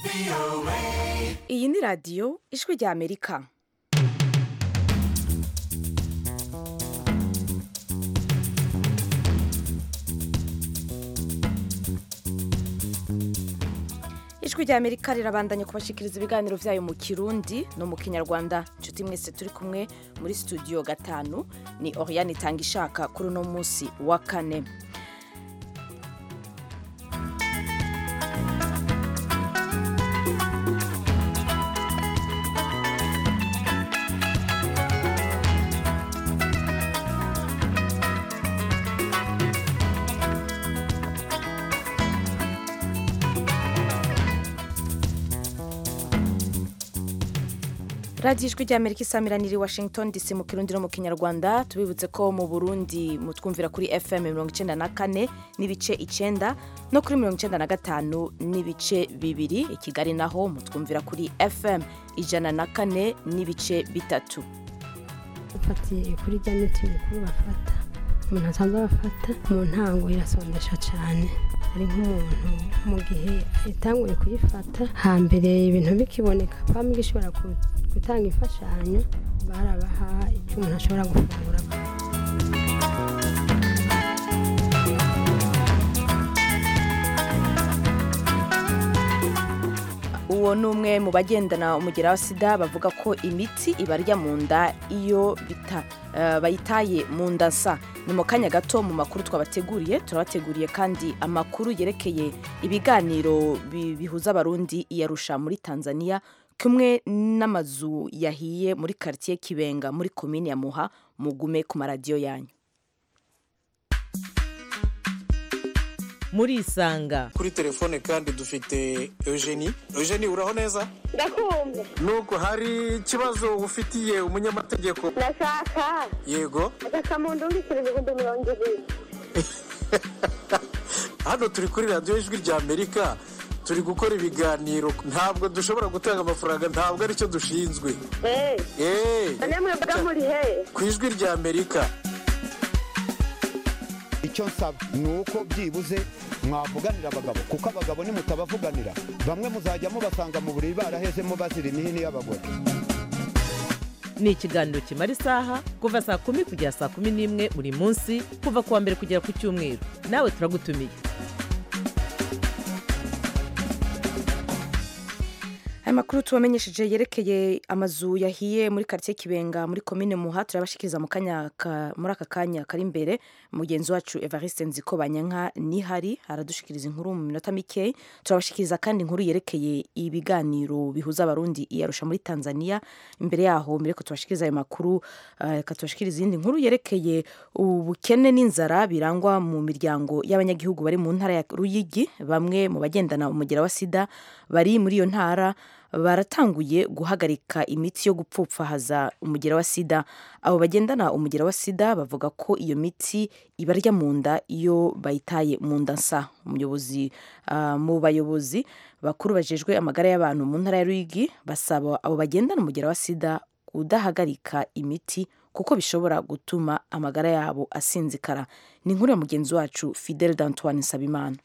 iyi ni radiyo ijwi rya amerika ijwi rya amerika rirabandanya kubashikiriza ibiganiro byayo mu kirundi no mu kinyarwanda inshuti mwese turi kumwe muri studio gatanu ni oriane itanga ishaka kuri uno munsi wa kane radiyo ijwi rya amerika isamiraniye washington dc mu kirundi no mu kinyarwanda tubibutse ko mu burundi mutwumvira kuri fm mirongo icyenda na kane n'ibice icyenda no kuri mirongo icyenda na gatanu n'ibice bibiri i kigali naho mutwumvira kuri fm ijana na kane n'ibice bitatu bafatiye kuri rya miti mikuru bafata umuntu asanzwe bafata mu ntango irasondesha cyane ari nk'umuntu mu gihe itanguye kuyifata hambere ibintu bikiboneka pamwe gishobora gutanga imfashanyo barabaha icyo umuntu ashobora gufungura uwo ni umwe mu bagendana umugera wa sida bavuga ko imiti ibarya mu nda iyo bita eh, bayitaye mu nda nsa ni mu kanya gato mu makuru twabateguriye turabateguriye kandi amakuru yerekeye ibiganiro bi- bihuza abarundi iyarusha muri tanzania kumwe n'amazu yahiye muri quartier kibenga muri komini ya muha mugume ku maradiyo yanyu murisanga kuri telefone kandi dufite eugenie eugenie uraho neza ndakumva nubwo hari ikibazo ufitiye umunyamategeko ndashaka yego agasamundu mbikira ibihumbi mirongo ibiri hano turi kuri radiyo ijwi rya amerika turi gukora ibiganiro ntabwo dushobora gutanga amafaranga ntabwo aricyo dushinzwe eee eee none mwebwe muri he ku ijwi rya amerika icyo nsaba ni uko byibuze mwavuganira abagabo kuko abagabo nimutabavuganira bamwe muzajya mubasanga mu buriri barahezemo bazira imihini y'abagore ni ikiganiro kimara isaha kuva saa kumi kugera saa kumi n'imwe buri munsi kuva ku wa mbere kugera ku cyumweru nawe turagutumiye aya makuru tubamenyesheje yerekeye amazu yahiye muri quartier kibenga muri komine muha turabashikiriza mu kanya ka- muri aka kanya kari imbere mugenzi wacu evariste nziko banyanka nihari aradushikiriza inkuru mu minota mike turabashikiriza kandi inkuru yerekeye ibiganiro bihuza abarundi iyarusha muri tanzania imbere yaho mbere ko tubashikiriza ayo makuru eh, reka tubashikiriza iyindi nkuru yerekeye ubukene n'inzara birangwa mu miryango y'abanyagihugu bari mu ntara ya ruyigi bamwe mu bagendana umugera wa sida bari muri iyo ntara baratanguye guhagarika imiti yo gupfupfahaza umugera wa sida abo bagendana umugera wa sida bavuga ko iyo miti ibarya mu nda iyo bayitaye mu nda nsa umuyobozi ah, mu bayobozi bakuru bajejwe amagara y'abantu mu ntara ya ruyigi basaba abo bagendana umugera wa sida kudahagarika imiti kuko bishobora gutuma amagara yabo asinzikara ni inkuru ya mugenzi wacu fidel d'antoine nsabimana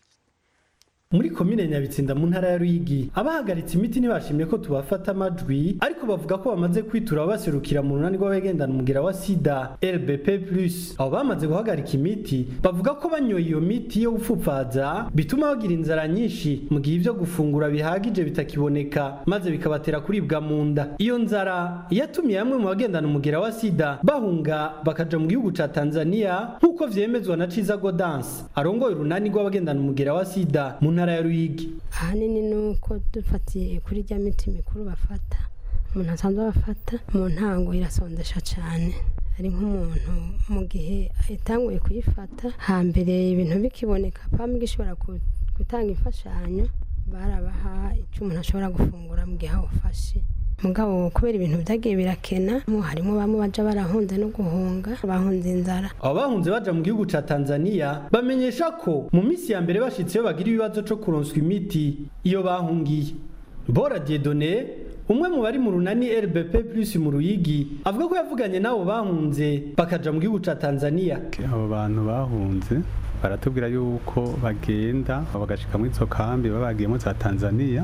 muri komine nyabitsinda mu ntara ya ruyigi abahagaritse imiti ntibashimye ko tubafata amajwi ariko bavuga ko bamaze kwitura baserukira mu runani rw'abagendana umugera wa sida rbp plus abo bamaze guhagarika imiti bavuga ko banyoye iyo miti yo gupfupfaza bituma bagira inzara nyinshi mu gihe ibyo gufungura bihagije bitakiboneka maze bikabatera kuribwa mu nda iyo nzara yatumye bamwe mu bagendana umugera wa sida bahunga bakaja mu gihugu ca tanzania nk'uko vyemezwa na ciza godanse arongoye urunani rw'abagendana umugera wa sida mu ntara ya ruyigi ahanini ni uko dufatiye kuri rya miti mikuru bafata umuntu asanzwe bafata mu ntango irasondesha cyane ari nk'umuntu mu gihe itanguye kuyifata hambere ibintu bikiboneka pamwe gishobora ku- gutanga imfashanyo barabaha icyo umuntu ashobora gufungura mu gihe awufashe mugabo kubera ibintu byagiye birakena mo harimo bamwe baja barahunze no guhunga bahunze inzara abo bahunze baja mu gihugu ca tanzania bamenyesha ko mu minsi ya mbere bashitseyo bagira ibibazo co kuronswa imiti iyo bahungiye bora diedone umwe mu bari mu runani rbp plus mu ruyigi avuga ko yavuganye n'abo bahunze bakaja mu gihugu ca tanzania abo bantu bahunze baratubwira yuko bagenda bagashika muri izo kambi baba bagiyemo za tanzania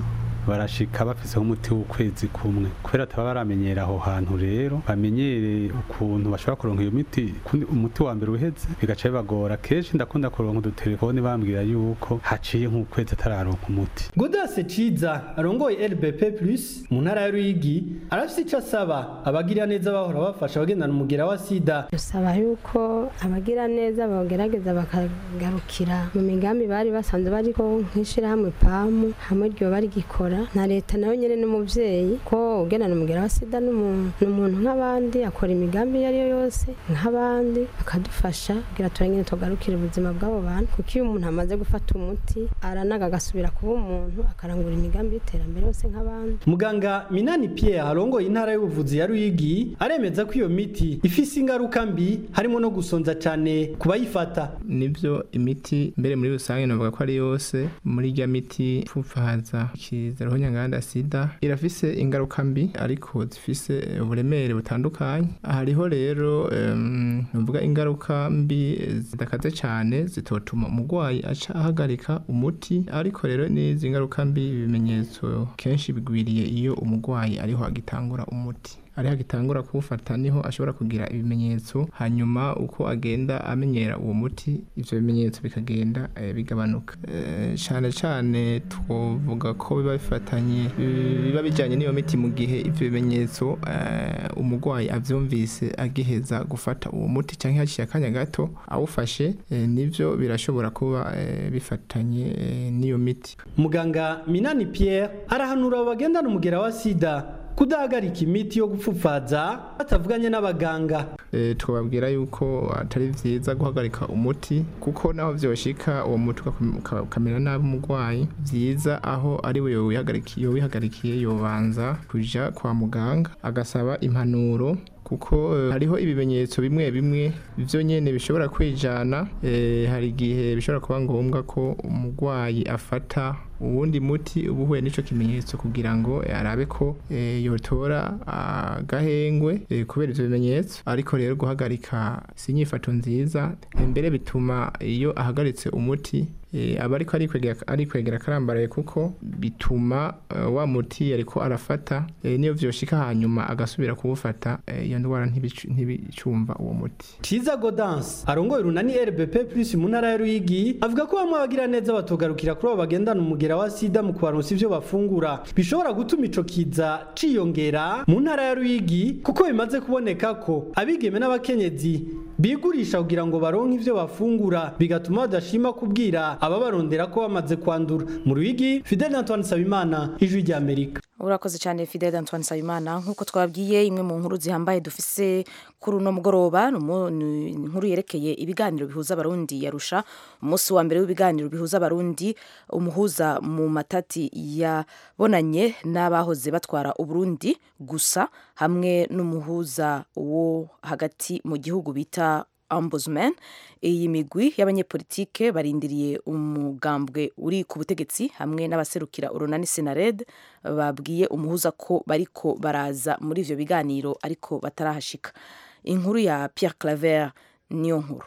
barashika bafiseho umuti w'ukwezi kumwe kubera ataba baramenyera aho hantu rero bamenyere ukuntu bashobora kuronka iyo miti kundi umuti wa mbere uheze bigaca bibagora kenshi ndakunda kuronka udutelefone bambwira yuko haciye nk'ukwezi atararonka umuti Godase Ciza arongoye LBP Plus mu ntara ya Ruyigi arafise icyo asaba abagira neza bahora bafasha abagendana umugera wa sida dusaba yuko abagira neza bagerageza bakagarukira mu migambi bari basanzwe bariko nk'ishirahamwe pamu hamwe ryo barigikora na leta nayo nyene n'umuvyeyi ko ugendana umugera wa sida n'umuntu n'umuntu nk'abandi akora imigambi iyo ariyo yose nk'abandi bakadufasha kugira turengene tugarukire ubuzima bw'abo bantu kuko iyo umuntu amaze gufata umuti aranaga agasubira kuba umuntu akarangura imigambi y'iterambere yose nk'abandi muganga Minani Pierre arongoye intara y'ubuvuzi ya Ruyigi aremeza ko iyo miti ifise ingaruka mbi harimo no gusonza cyane ku bayifata nibyo imiti mbere muri rusange navuga ko ari yose muri irya miti ipfupfahaza ikizaroho nyanganda sida irafise ingaruka mbi ariko zifise uburemere butandukanye hariho rero em, navuga ingaruka mbi zidakaze cyane zitotuma umurwayi aca ahagarika umuti ariko rero n'izi ngaruka mbi ibimenyetso kenshi bigwiriye iyo umurwayi ariho agitangura umuti ariho agitangura kuwufata niho ashobora kugira ibimenyetso hanyuma uko agenda amenyera uwo muti ivyo bimenyetso bikagenda eh, bigabanuka Eh, cane cane twovuga ko biba bifatanye bi- biba bijanye n'iyo miti mu gihe ivyo bimenyetso eh, umurwayi avyumvise agiheza gufata uwo muti canke haciye akanya gato awufashe eh, nivyo birashobora kuba eh, bifatanye eh, n'iyo miti muganga Minani Pierre arahanura abo bagendana umugera wa sida kudahagarika imiti yo gupfupfaza batavuganye n'abaganga e, twababwira yuko atari vyiza guhagarika umuti kuko naho vyoshika uwo muti ugakom- uka- ukamera nabi umurwayi vyiza aho ari we yowihagarikiye yowihagarikiye yobanza kuja kwa muganga agasaba impanuro kuko eh, hariho ibimenyetso bimwe bimwe byo nyene bishobora kwijana eh, hari igihe bishobora kuba ngombwa ko umurwayi afata uwundi muti uba uhuye n'ico kimenyetso kugira ngo eh, arabe ko eh, yotora agahengwe eh, kubera ivyo bimenyetso ariko rero guhagarika si inyifato nziza eh, mbere bituma iyo ahagaritse umuti eh, aba ariko arikwegera arikwegera karambaraye kuko bituma eh, wa muti yariko arafata eh, niyo vyoshika hanyuma agasubira kuwufata eh, iyo ndwara ntibicu- ntibicumva uwo muti Ciza Godance arongoye urunani RBP Plus mu ntara ya Ruyigi avuga ko bamwe abagira neza batogarukira kuri abo bagendana umugera wa sida mu kubaronsa ivyo bafungura bishobora gutuma ico kiza ciyongera mu ntara ya Ruyigi kuko bimaze kuboneka ko abigeme n'abakenyezi bigurisha kugira ngo baronke ivyo bafungura bigatuma badashima kubwira ababarondera ko bamaze kwandura mu Ruyigi Fidel Antoine Sabimana ijwi rya Amerika urakoze cyane fidel antoine nsabimana nk'uko twabwiye imwe mu nkuru zihambaye dufise kuri uno mugoroba ni umu- ni inkuru yerekeye ibiganiro bihuza abarundi yarusha umunsi wa mbere w'ibiganiro bihuza abarundi umuhuza mu matati yabonanye n'abahoze batwara uburundi gusa hamwe n'umuhuza wo hagati mu gihugu bita ombudsman iyi migwi y'abanyepolitike barindiriye umugambwe uri ku butegetsi hamwe n'abaserukira urunani senared babwiye umuhuza ko bariko baraza muri ivyo biganiro ariko batarahashika inkuru ya Pierre Claver niyo nkuru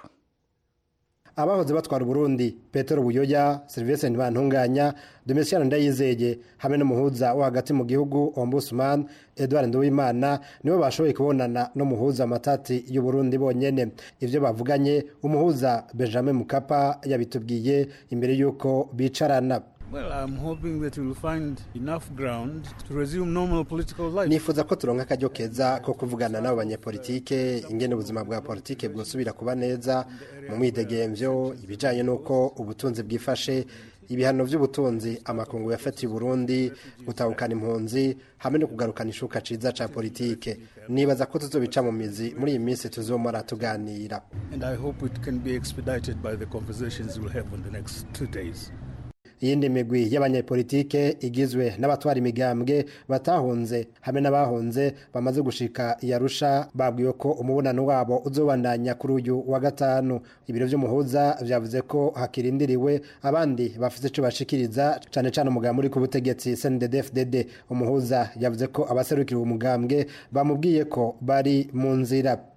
abahoze batwara uburundi petero buyoya serivisi ntibantunganya domitiyani ndayizeye hamwe n'umuhuza wo hagati mu gihugu ombudsman edouard nduwimana nibo bashoboye kubonana n'umuhuza amatati y'uburundi bonyene ivyo bavuganye umuhuza benjamin mukapa yabitubwiye imbere y'uko bicarana Well, I'm hoping that we'll find enough ground to resume normal political life. nifuza ko turonka akaryo keza ko kuvugana n'abo banyepolitike ingene ubuzima bwa politike bwosubira kuba neza mu mwidegemvyo ibijanye n'uko ubutunzi bwifashe ibihano vy'ubutunzi amakungu yafatiye Burundi gutahukana impunzi hamwe no kugarukana ishuka ciza ca politike nibaza ko tuzobica mu mizi muri iyi minsi tuzomara tuganira And I hope it can be expedited by the conversations we'll have in the next two days. iyindi migwi y'abanyepolitike igizwe n'abatwara imigambwe batahunze hamwe n'abahunze bamaze gushika yarusha babwiwe ko umubonano wabo uzobandanya kuri uyu wa gatanu ibiro vy'umuhuza vyavuze ko hakirindiriwe abandi bafite ico bashikiriza cane cane umugambi uri ku butegetsi CNDD-FDD umuhuza yavuze ko abaserukira uwo mugambwe bamubwiye ko bari mu nzira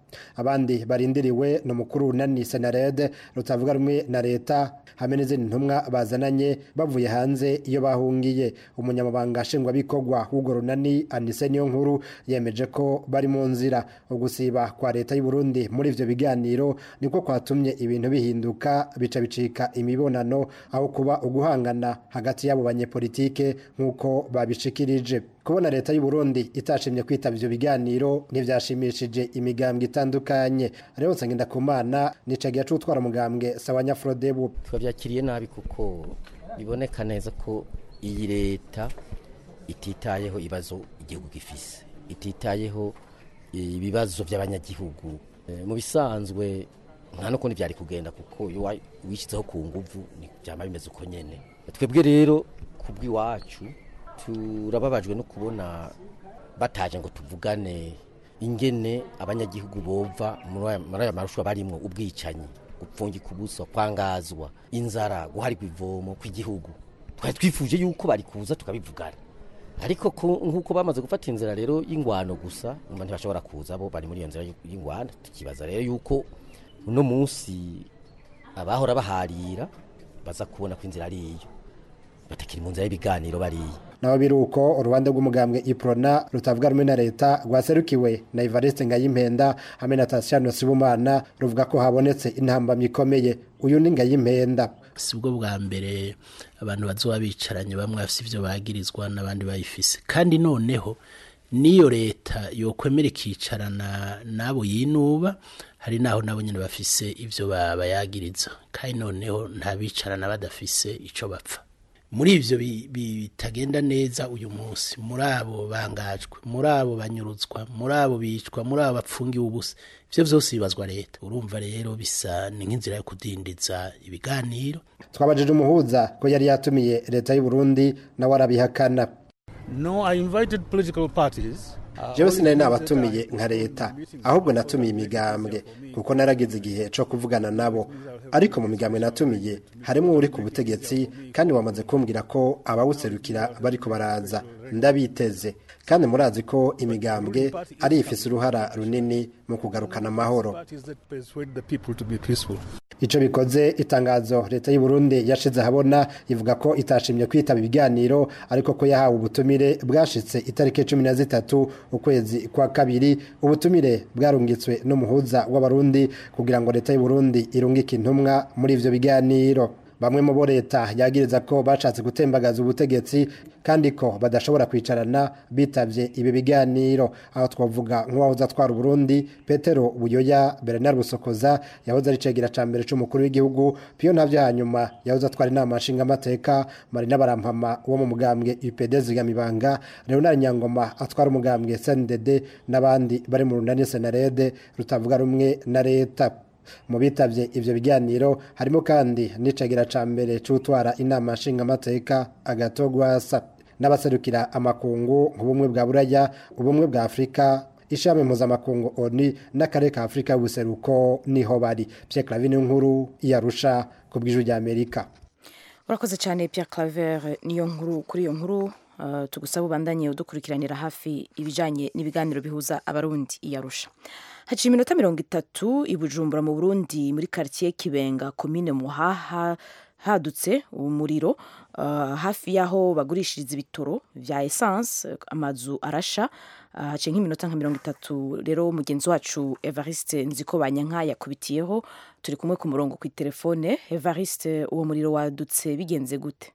abandi barindiriwe ni umukuru unani senarede rutavuga rumwe na leta hamwe n'izindi ntumwa bazananye bavuye hanze iyo bahungiye umunyamabanga nshingwabikorwa w'urwo runani anise niyo nkuru yemeje ko bari mu nzira ugusiba kwa leta y'u Burundi muri ivyo biganiro niko kwatumye ibintu bihinduka bica bicika imibonano aho kuba uguhangana hagati y'abo banyepolitike nk'uko babishikirije kubona leta y'u Burundi itashimye kwitaba ivyo biganiro ntivyashimishije imigambwe itandukanye rero nsengenda kumana nicagiye cutwara umugambwe sawanya Frodebu twabyakiriye nabi kuko biboneka neza ko iyi leta ititayeho ibibazo igihugu gifise ititayeho ibibazo by'abanyagihugu Eh, mu bisanzwe nta n'ukundi byari kugenda kuko iyo wa- wishyizeho ku nguvu ni- byaba bimeze uko nyene twebwe rero ku bw'iwacu turababajwe no kubona bataje ngo tuvugane ingene abanyagihugu bova muri aya- muri aya marushanwa barimwo ubwicanyi gupfungika ubuso kwangazwa inzara guharigwa ivomo kw'igihugu twari twifuje yuko bari kuza tukabivugana ariko ku- nk'uko bamaze gufata inzira rero y'ingwano gusa umva ntibashobora kuza bo bari muri iyo nzira y'ingwano tukibaza rero yuko uno munsi abahora baharira baza kubona ko inzira ari iyo batakiri mu nzira y'ibiganiro bariya naho biri uko urubanza rw'umugambwe iprona rutavuga rumwe na leta rwaserukiwe na Evariste Ngayimpenda hamwe na Tatiana Sibumana ruvuga ko habonetse intambamyi ikomeye uyu ni Ngayimpenda si bwo bwa mbere abantu bazoba bicaranye bamwe bafite ibyo bagirizwa n'abandi bayifise kandi noneho n'iyo leta yokwemera ikicarana n'abo yinuba hari n'aho nabo nyine bafise ibyo ba- bayagiriza kandi noneho nta bicarana badafise icyo bapfa muri ibyo bi- bi- bitagenda neza uyu munsi muri abo bangajwe muri abo banyurutswa muri abo bicwa muri abo bapfungiwe ubusa ibyo byose bibazwa leta urumva rero bisa ni nk'inzira yo kudindiza ibiganiro twabajije umuhuza ko yari yatumiye leta y'u Burundi nawe arabihakana No, I invited political parties. jewe sinari nabatumiye nka leta ahubwo natumiye imigambwe kuko naragize igihe cyo kuvugana nabo ariko mu migambwe natumiye harimo uri ku butegetsi kandi wamaze kumbwira ko abawuserukira bariko baraza ndabiteze kandi murazi ko imigambwe ari ifise uruhara runini mu kugarukana amahoro Parties that persuade the people to be peaceful. Ico bikoze itangazo leta y'u Burundi yashize ahabona ivuga ko itashimye kwitaba ibiganiro ariko ko yahawe ubutumire bwashitse itariki cumi na zitatu ukwezi kwa kabiri ubutumire bwarungitswe n'umuhuza w'abarundi kugira ngo leta y'u Burundi irungike intumwa muri ivyo biganiro bamwe mu bo leta yagiriza ko bashatse gutembagaza ubutegetsi kandi ko badashobora kwicarana bitavye ibi biganiro aho twavuga nk'uwahoze atwara Burundi Petero Buyoya Bernard Busokoza yahoze ari cegera ca mbere c'umukuru w'igihugu Pio Ntavyo hanyuma yahoze atwara inama nshinga amateka Marina Barampama wo mu mugambwe UPD Zigamibanga Leonard Nyangoma atwara umugambwe SNDD n'abandi bari mu runani Senarede rutavuga rumwe na leta mu bitavye ivyo biganiro harimo kandi n'icagira ca mbere c'utwara inama nshingamateka agatogwasa n'abaserukira amakungu nk'ubumwe bwa buraya ubumwe bwa afurika ishami mpuzamakungu oni n'akarere ka afurika y'ubuseruko niho bari pierre clavine nkuru yarusha ku bw'ijwi ry'amerika urakoze cyane Pierre Claver niyo nkuru kuri iyo nkuru uh, tugusaba ubandanye udukurikiranira hafi ibijanye n'ibiganiro bihuza abarundi iyarusha haciye iminota mirongo itatu i Bujumbura mu Burundi muri quartier Kibenga komine Muhaha hadutse umuriro uh, hafi y'aho bagurishiriza ibitoro vya essence amazu arasha uh, haciye nk'iminota nka mirongo itatu rero mugenzi wacu Evariste Nziko Banyanka yakubitiyeho turi kumwe ku murongo ku telefone Evariste uwo muriro wadutse bigenze gute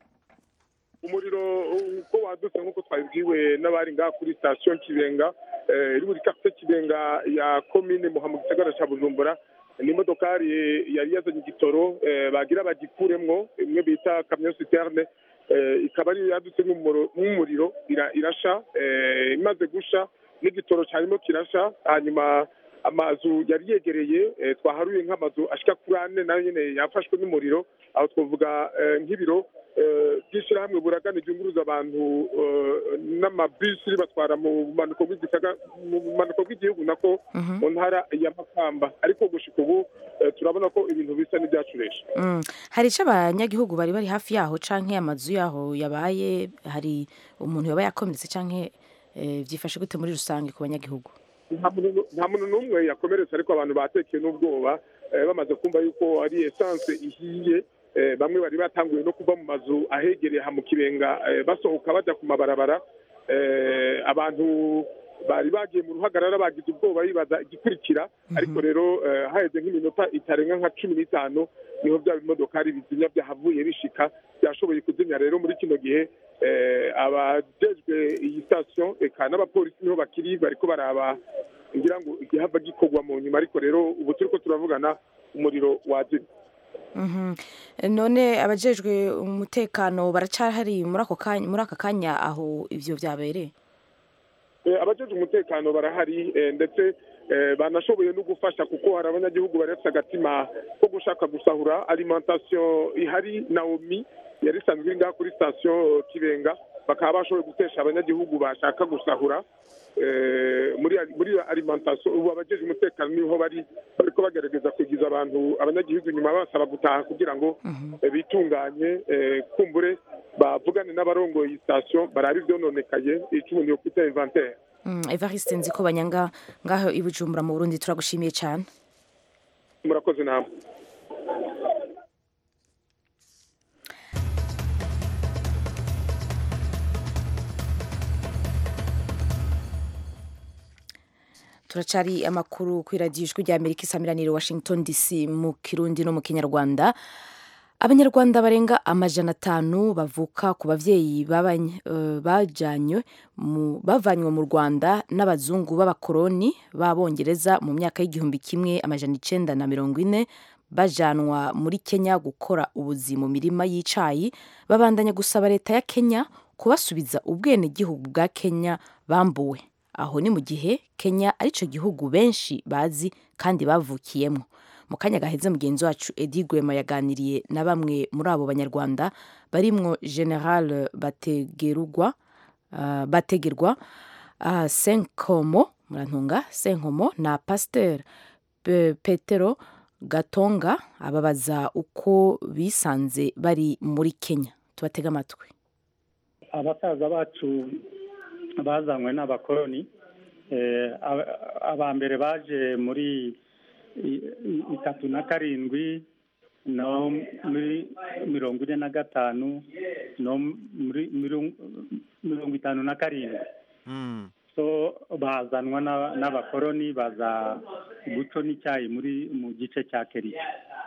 umuriro uko wadutse nk'uko twabibwiwe n'abari ngaha kuri sitasiyo kibenga eh, iri muri kafite kibenga ya komine muha mu gisagara cya bujumbura ni imodokari yari yazanye igitoro eh, bagira bagikuremwo imwe bita kamyo siterne eh, ikaba ari yadutse nk'umuro- nk'umuriro ira- irasha eh, imaze gusha n'igitoro cyarimo kirasha hanyuma amazu yari yegereye eh, twaharuye nk'amazu ashika kuri ane nayo nyene yafashwe n'umuriro aho twavuga eh, nk'ibiro eh, by'ishyirahamwe buragana ryunguruza abantu eh, n'amabisi ribatwara mu bumanuko bw'igisaga- mu bumanuko bw'igihugu nako mu ntara ya makamba ariko gushika ubu eh, turabona ko ibintu bisa n'ibyacuresha Mm. hari icyo abanyagihugu bari bari hafi yaho canke amazu yaho yabaye hari umuntu yaba yakomeretse canke eh, vyifashe gute muri rusange ku banyagihugu nta muntu nta muntu n'umwe yakomeretse ariko abantu batekeye n'ubwoba eh, bamaze kumva yuko ari esanse ihiye eh, bamwe bari batanguye no kuva mu mazu ahegereye aha mu kibenga eh, basohoka bajya ku mabarabara eh, abantu bari bagiye mu ruhagarara bagize ubwoba bibaza igikurikira ariko rero eh, haheze nk'iminota itarenga nka cumi n'itanu niho bya bimodokari bizimya byahavuye bishika byashoboye kuzimya rero muri kino gihe eh, abajejwe iyi sitasiyo eka n'abapolisi niho bakiri bariko baraba ngira ngo igihava gikorwa mu nyuma ariko rero ubu turiko turavugana umuriro wazimye Mhm. none abajejwe umutekano baracahari muri ako kanya muri aka kanya aho ivyo vyabereye Eh, abajeje umutekano barahari eh, ndetse eh, banashoboye no gufasha kuko hari abanyagihugu bari bafite agatima ko gushaka gusahura alimentation ihari naomi yari isanzwe iri ngaha kuri sitasiyo kibenga bakaba bashoboye gutesha abanyagihugu bashaka gusahura eh, muri muri alimentation ubu abajeje umutekano niho bari bariko bagerageza kugiza abantu abanyagihugu inyuma basaba gutaha kugira ngo eh, bitunganye eh, kumbure bavugane n'abarongoye iyi sitasiyo barabe ivyononekaye ico umuntu yokwita inventaire Mm, evariste nziko banyanga ngaho i bujumbura mu burundi turagushimiye cyane murakoze namwe turacari amakuru ku iradiyo ijwi rya amerika isamiranire washington dc mu kirundi no mu kinyarwanda abanyarwanda barenga amajana atanu bavuka ku bavyeyi babany- eh, bajanywe mu- bavanywe mu rwanda n'abazungu b'abakoroni b'abongereza mu myaka y'igihumbi kimwe amajana icenda na mirongo ine bajanwa muri kenya gukora ubuzi mu mirima y'icayi babandanya gusaba leta ya kenya kubasubiza ubwenegihugu bwa kenya bambuwe aho ni mu gihe kenya arico gihugu benshi bazi kandi bavukiyemo mu kanya gaheze mugenzi wacu edi gwema yaganiriye na bamwe muri abo banyarwanda barimwo general bategerugwa uh, bategerwa uh, senkomo murantunga senkomo na pasteur Pe- petero gatonga ababaza uko bisanze bari muri kenya tubatega amatwi abasaza bacu bazanywe n'abakoroni eh, aba- aba mbere baje muri i- i- itatu na karindwi no muri mirongo ine na gatanu no muri mirongo mirongo itanu na karindwi so bazanwa n'a- n'abakoroni baza guco n'icyayi muri mu gice cya keriya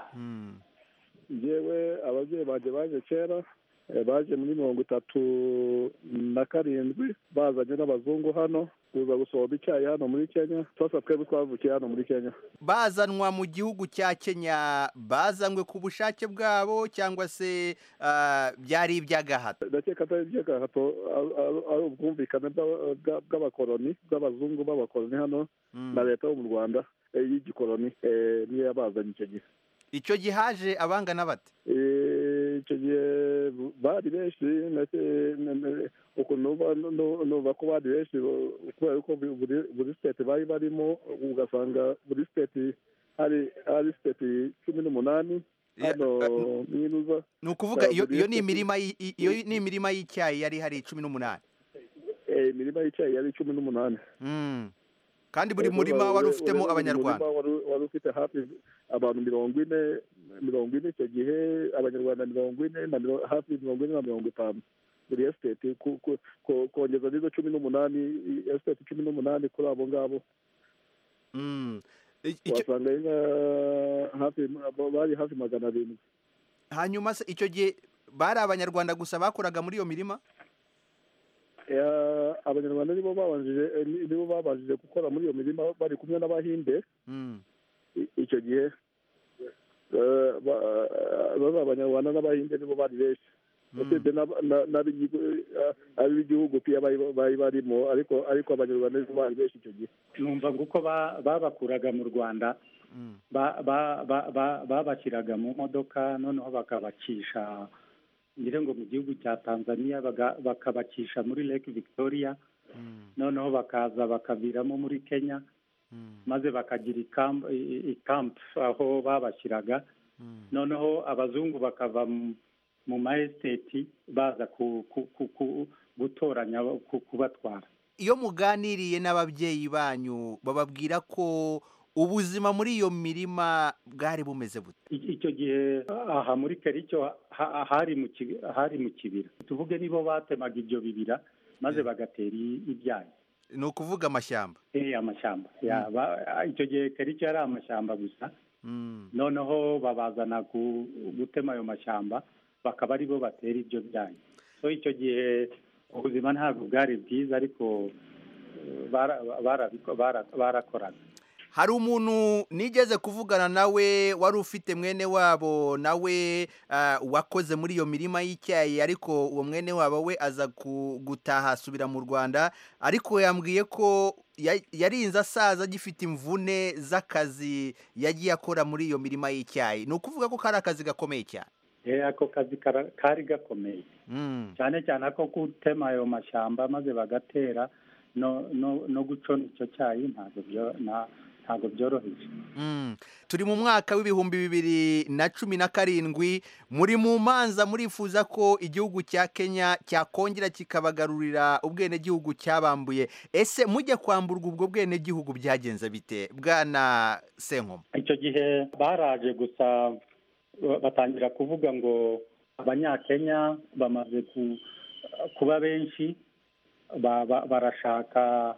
yewe ababyeyi banjye baje kera eh, baje muri mirongo itatu na karindwi bazanye n'abazungu hano kuza gusoroma icyayi hano muri kenya twese twebwe twavukiye hano muri kenya bazanwa mu gihugu cya kenya bazanywe ku bushake bwabo cyangwa se ah, byari iby'agahato ndakeka atari iby'agahato ari- ari- ari ubwumvikane bw'aba- bwa- bw'abakoroni bw'abazungu b'abakoroni hano na leta yo mu rwanda eh, y'igikoroni eh, niyo yabazanye icyo gihe icyo gihe haje abangana bate Eh, icyo gihe bari benshi ndetse na- na- ukuntu nuba- nu- nuva ko bari benshi bo- kubera ko buri- buri buri siteti bari barimo ugasanga buri siteti hari hari siteti cumi n'umunani hano mwinuza ni ukuvuga iyo buri iyo ni siteti- imirima y- i- iyo ni imirima y'icyayi yari hari cumi n'umunani eh, imirima y'icyayi yari cumi n'umunani Mm. kandi buri Eh, murima buri- wari buri- ufitemo buri abanyarwanda murima wari- wari ufite hafi abantu mirongo ine mirongo ine icyo gihe abanyarwanda mirongo ine na miro- hafi mirongo ine na mirongo itanu buri esiteti ku- ku- ku- kongeza n'izo cumi n'umunani esiteti cumi n'umunani kuri abo ngabo Mm. wasanga ari nka hafi bari hafi magana arindwi hanyuma se icyo gihe bari abanyarwanda gusa bakoraga muri iyo mirima Eh, abanyarwanda nibo babanjije eh, ni- nibo babanjije gukora muri iyo mirima bari kumwe n'abahinde Mm. i- icyo gihe eh, ba- eh, baba abanyarwanda n'abahinde nibo bari benshi usibye n'aba- na- n'ab'igihugu- eh, ab'igihugu pia bari bari barimo ariko ariko abanyarwanda nibo bari benshi icyo gihe numva ngo uko ba- babakuraga mu rwanda ba- ba- ba- ba- babashyiraga mu modoka noneho bakabacisha ngire ngo mu gihugu cya tanzania baga- bakabacisha muri lake victoria noneho bakaza bakaviramo muri kenya maze bakagira ikamp i- ikamp aho babashyiraga noneho abazungu bakava mu- mu maesiteti baza ku- ku- ku- ku- gutoranya ku- kubatwara iyo muganiriye n'ababyeyi banyu bababwira ko ubuzima muri iyo mirima bwari bumeze bute I- icyo gihe aha muri kericyo ha- hari mu kibi- hari mu kibira tuvuge nibo batemaga ibyo bibira maze bagatera i- ibyayi ni ukuvuga amashyamba eh amashyamba Ya, ba- icyo gihe kericyo yari amashyamba gusa Mm. noneho babazana ku- gutema ayo mashyamba bakaba aribo batera ibyo byayi so icyo gihe ubuzima ntabwo bwari bwiza ariko eh, bara- barabiko- bara- barakoraga hari umuntu nigeze kuvugana nawe wari ufite mwene wabo nawe ah, wakoze muri iyo mirima y'icyayi ariko uwo mwene wabo we aza ku- gutaha asubira mu rwanda ariko yambwiye ko ya- yarinze asaza agifite imvune z'akazi yagiye akora muri iyo mirima y'icyayi ni ukuvuga ko kari akazi gakomeye cyane Eh, ako kazi kara- kari gakomeye Mm. cyane cyane ako gutema ayo mashyamba maze bagatera no no no gucona icyo cyayi ntabwo byo- nta- ntabwo byoroheje Mm. turi mu mwaka w'ibihumbi bibiri na cumi na karindwi muri mu manza murifuza ko igihugu cya kenya cyakongera kikabagarurira ubwenegihugu cyabambuye ese mujya kwamburwa ubwo bwenegihugu byagenze bite bwana senkoma icyo gihe baraje gusa ba- batangira kuvuga ngo abanyakenya bamaze ku- kuba benshi ba- ba- barashaka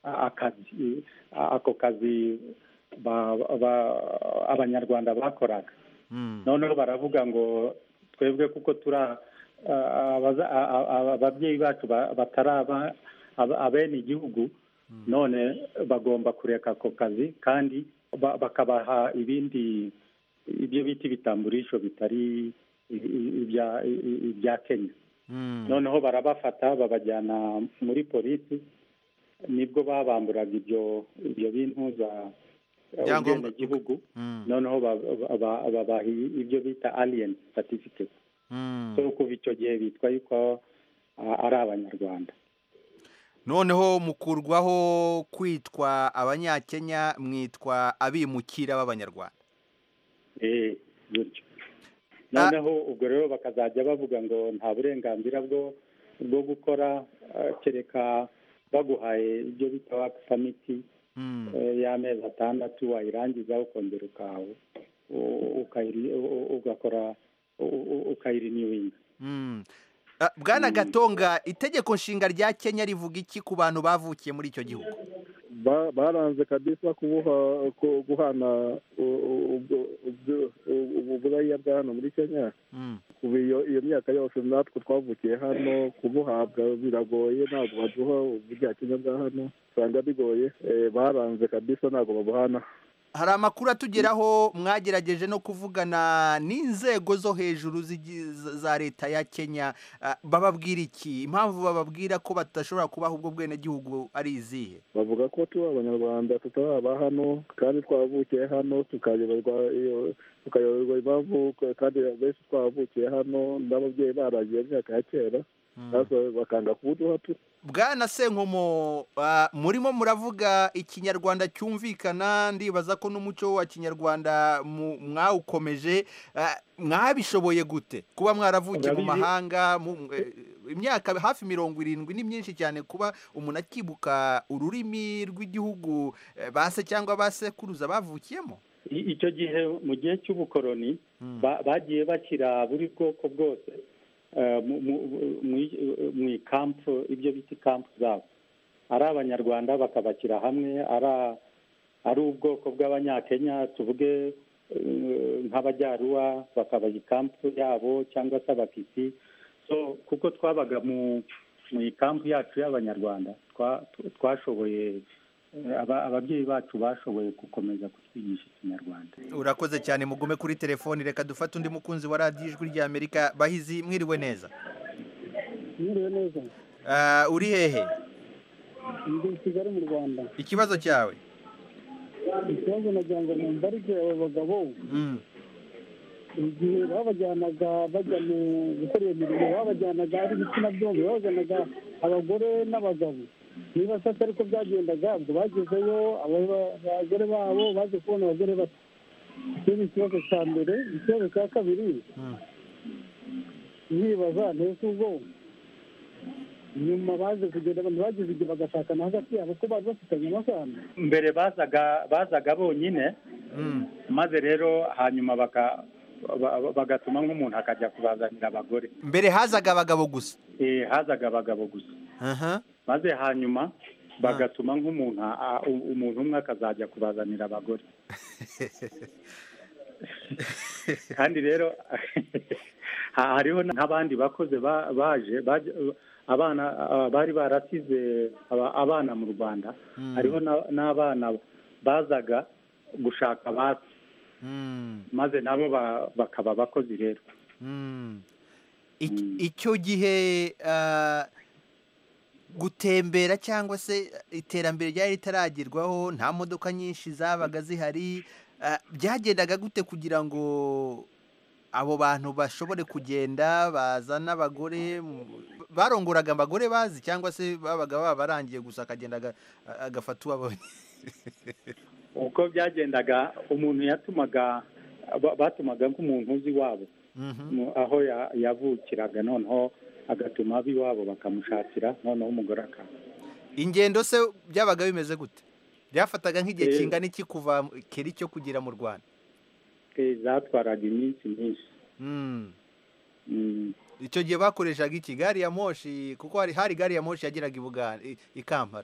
akazi ako kazi ba- ba- abanyarwanda bakoraga noneho baravuga ngo twebwe kuko turi a- abaza- a- a- a- ababyeyi bacu ba- batari aba- aba- abene igihugu none bagomba kureka ako kazi kandi ba- bakabaha ibindi ibyo bita ibitamburisho bitari i- i- ibya i- i- ibya kenya noneho barabafata babajyana muri polisi nibwo babamburaga ibyo ibyo bintu za Ibyangombwa. ubwenegihugu noneho ba- ba- ba- babaha ibyo bita alien certificate so kuva icyo gihe bitwa yuko ah, ari abanyarwanda noneho mukurwaho kwitwa abanyakenya mwitwa abimukira b'abanyarwanda eh gutyo noneho ubwo rero bakazajya bavuga ngo nta burenganzira bwo bwo gukora ah, kereka baguhaye ibyo bita work permit eh, y'amezi atandatu wayirangiza ukongera ukawe u- ukayiri- u- u- ugakora u- u- ukayirinyuwinga Mm. Ah, bwana gatonga itegeko nshinga rya kenya rivuga iki ku bantu bavukiye muri icyo gihugu Ba- baranze kabisa kubuha ku- guhana u- u- ubwo- ubwo- ubu buraya bwa hano muri kenya kuva iyo iyo myaka yose natwe twavukiye hano kubuhabwa biragoye ntabwo baduha ubwa kenya bwa hano usanga bigoye Eh, baranze kabisa ntabwo babuhana hari amakuru atugeraho mwagerageje no kuvugana n'inzego zo hejuru z'igi- za za leta ya kenya Ah, bababwira iki impamvu bababwira ko badashobora kubaha ubwo bwenegihugu ari izihe bavuga ko turi abanyarwanda tutaraba hano kandi twavukiye hano tukayoberwa iyo tukayoberwa impamvu kandi benshi twavukiye hano n'ababyeyi baragiye mu myaka ya kera maze bakanga kubuduha tu bwana senkomo ah, murimo muravuga ikinyarwanda cyumvikana ndibaza ko n'umuco wa kinyarwanda mu- mwawukomeje Ah, mwabishoboye gute kuba mwaravukiye mu Urabizi- mahanga mu- eh, imyaka hafi mirongo irindwi ni myinshi cyane kuba umuntu akibuka ururimi rw'igihugu eh, ba se cyangwa ba sekuruza bavukiyemo I- icyo gihe mu gihe cy'ubukoroni ba- bagiye bashyira buri bwoko bwose eh, mu- mu- mu- mu ikampu ibyo bita ikampu zabo ari abanyarwanda bakabashyira hamwe ari ari ubwoko bw'abanyakenya tuvuge eh, nk'abajyaruwa bakabaha ikampu yabo cyangwa se abakisi so kuko twabaga mu mu ikampu yacu y'abanyarwanda twa- twashoboye eh, aba- ababyeyi bacu bashoboye gukomeza kutwigisha ikinyarwanda urakoze cyane mugume kuri telefoni reka dufate undi mukunzi wa radiyo ijwi ry'amerika bahizi mwiriwe neza mwiriwe neza Ah, uri hehe ndi i kigali mu rwanda ikibazo cyawe ikibazo nagira ngo mumbarike abo bagabo igihe babajyanaga bajya mu gukora iyo mirimo babajyanaga ari ibitsina byombi babajyanaga abagore n'abagabo niba se atari ko byagendaga ubwo bagezeyo aba- abagore babo baje kubona abagore bato icyo ni ikibazo cya mbere ikibazo cya kabiri nkibaza ntese ubwo nyuma baje kugenda abantu bagize igihe bagashakana hagati yabo ko bari bafitanye amasano mbere bazaga bazaga bonyine maze rero hanyuma baka- ba- ba- bagatuma nk'umuntu akajya kubazanira abagore mbere hazaga abagabo gusa Eh, hazaga abagabo gusa aha maze hanyuma bagatuma nk'umuntu a- u- umuntu umwe akazajya kubazanira abagore kandi rero ha- hariho n'abandi bakoze ba- baje baje- abana ah, bari barasize aba- abana mu rwanda Mm. hariho na- n'abana bazaga gushaka basi Mm. maze nabo ba- bakaba abakozi rero Mm. Ik- icyo gihe ah, gutembera cyangwa se iterambere ryari ritaragerwaho nta modoka nyinshi zabaga zihari ah, byagendaga gute kugira ngo abo bantu bashobore kugenda bazana abagore mu- barongoraga abagore bazi cyangwa se babaga babarangiye gusa akagenda aga- agafata uwo abonye uko byagendaga umuntu yatumaga ba- batumaga nk'umuntu uzi iwabo mu- aho ya- yavukiraga noneho agatuma ab'iwabo bakamushakira noneho umugore akaza ingendo se byabaga bimeze gute byafataga nk'igihe Eh. kingana iki kuva keri cyo kugera mu rwanda Eh, zatwaraga iminsi myinshi Mm. Mm. icyo gihe bakoreshaga iki gari ya moshi kuko hari hari gari ya moshi yageraga i Buganda i- i Kampala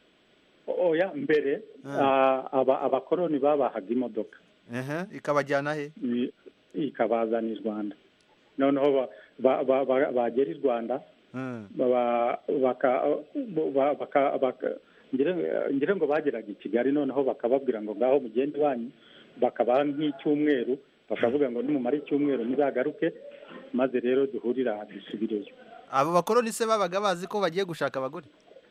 oya mbere ah, aba- abakoroni babahaga imodoka Aha, ikabajyana he i- ikabazana i rwanda noneho ba- ba- ba- ba- bagera i rwanda ba- baka- ba- baka- baka- ngira- ngira ngo bageraga i kigali noneho bakababwira ngo ngaho mugende iwanyu bakabaha nk'icyumweru bakavuga ngo nimumara icyumweru muzagaruke maze rero duhurira aha dusubireyo abo bakoroni se babaga bazi ko bagiye gushaka abagore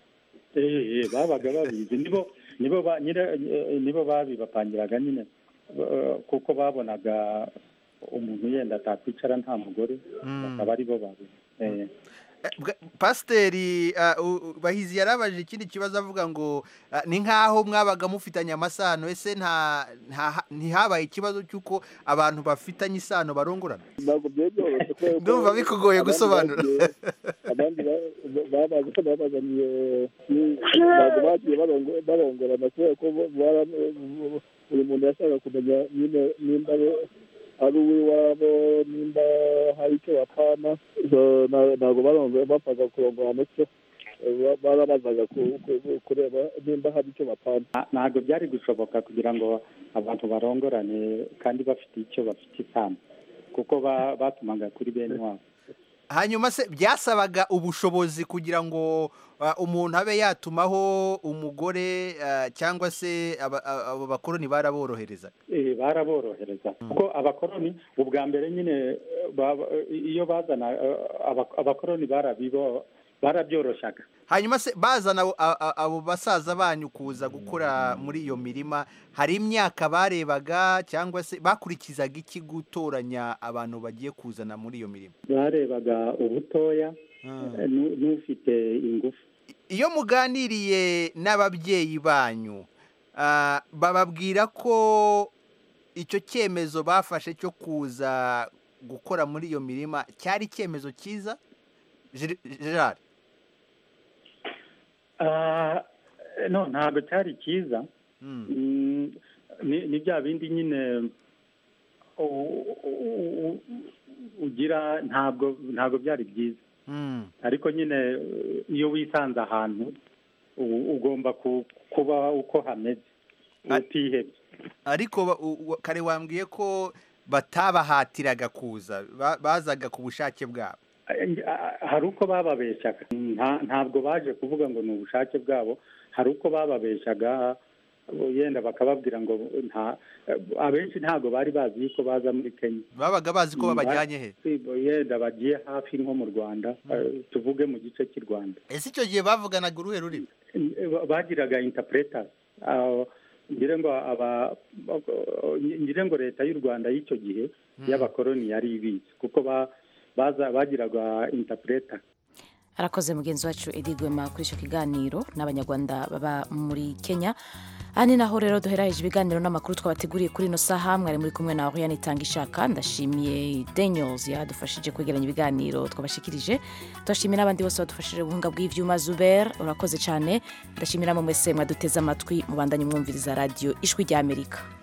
Eh, eh, babaga babizi nibo nibo ba- nyira- eh, nibo babibapangiraga nyine eh, kuko babonaga umuntu yenda atakwicara nta mugore Mm. bakaba ari bo babizi Eh, Bwa- pasiteri ah, u- u- bahizi yarabajije ikindi kibazo avuga ngo ah, ni nk'aho mwabaga mufitanye amasano ese nta nta- ntihabaye ikibazo cy'uko abantu bafitanye isano barongorana ntabwo byari byoroshye kubera ko ndumva bikugoye abandi gusobanura bagiye- abandi ba- babazi ko babazaniye ni- ntabwo bagiye barongo- barongorana kubera ko bo- bara- buri muntu yashaka kumenya nyine nimba ari- ari uw'iwabo nimba hari icyo bapana So, na- ntabwo barongo- bapfaga kurongorana cyo Ba- barabazaga ku- ku- kureba nimba hari icyo bapana nta- ntabwo byari gushoboka kugira ngo abantu barongorane kandi bafite icyo bafite isano kuko ba- batumaga kuri bene wabo hanyuma se byasabaga ubushobozi kugira ngo ah, umuntu abe yatumaho umugore ah, cyangwa se aba- aba- abo bakoroni baraborohereza Eh, baraborohereza kuko abakoroni ubwa mbere nyine eh, baba- iyo bazana eh, aba- abakoroni barabibo barabyoroshyaga hanyuma se bazana abo- a- a- abo basaza banyu kuza gukora muri iyo mirima hari imyaka barebaga cyangwa se bakurikizaga iki gutoranya abantu bagiye kuzana muri iyo mirima barebaga ubutoya eh, nu- n'ufite ingufu iyo muganiriye n'ababyeyi banyu ah, bababwira ko icyo cyemezo bafashe cyo kuza gukora muri iyo mirima cyari icyemezo cyiza Ger- gerard Ah, no ntabwo cyari cyiza Mm, ni ni bya bindi nyine u- u- u- ugira ntabwo ntabwo byari byiza ariko nyine eh, iyo wisanze ahantu u- ugomba ku- kuba uko hameze utihebye ariko ba- u- u- kare wambwiye ko batabahatiraga kuza ba- bazaga ku bushake bwabo hari uko bababeshyaga Nta- ntabwo baje kuvuga ngo ni ubushake bwabo hari uko bababeshyaga yenda bakababwira ngo nta abenshi ntabwo bari bazi yuko baza muri kenya babaga bazi ko babajyanye he yenda bagiye hafi nko mu rwanda eh, tuvuge mu gice cy'i rwanda ese icyo gihe bavuganaga uruhe rurimi Ba- bagiraga interpreters Ah, ngira ngo aba ngira ngo leta y'u rwanda y'icyo gihe y'abakoroni yari ibizi kuko ba- baza bagiraga interpreter arakoze mugenzi wacu edi gwema kuri icyo kiganiro n'abanyarwanda baba muri kenya aha ni naho rero duheraheje ibiganiro n'amakuru twabateguriye kuri ino saha mwari muri kumwe na Oriane itanga ishaka ndashimiye Daniels yadufashije kwegeranya ibiganiro twabashikirije turashimiye n'abandi bose badufashije ubuhunga bw'ivyuma Zuber urakoze cyane ndashimira mu mwese mwaduteze amatwi mubandanye mwumviriza radio ijwi rya Amerika